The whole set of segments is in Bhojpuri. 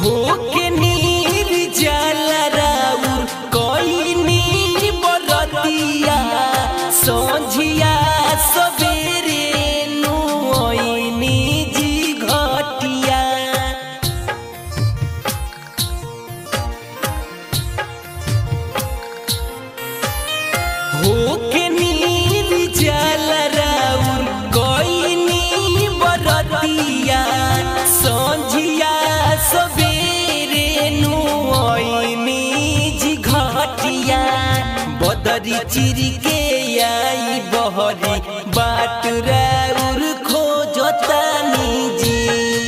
होके नीर जाला राउर कोई नी बरतिया सोझिया सबेरे नु ओइनी जी घटिया होके नीर जाला राउर कोई नी बरतिया सोझिया सबेरे नु ओइनी जी घटिया बदरी चिरी के आई बहरी बाट राउर खोजतानी जी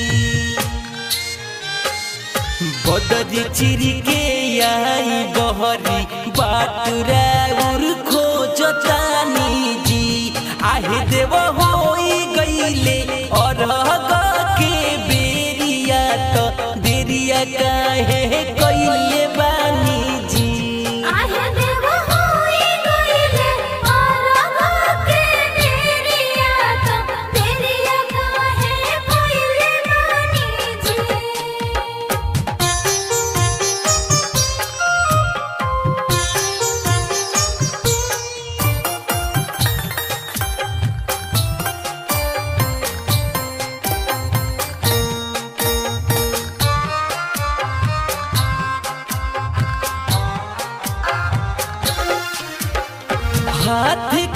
बदरी चिरी के आई बहरी बाटुराउर खोजतानी जी आहे देव होई गईले और के बेरिया तो देरिया काहे कइले बानी जी आहे देव होई गईले और के मेरिया तो तेरिया काहे कोइले बानी जी हाथ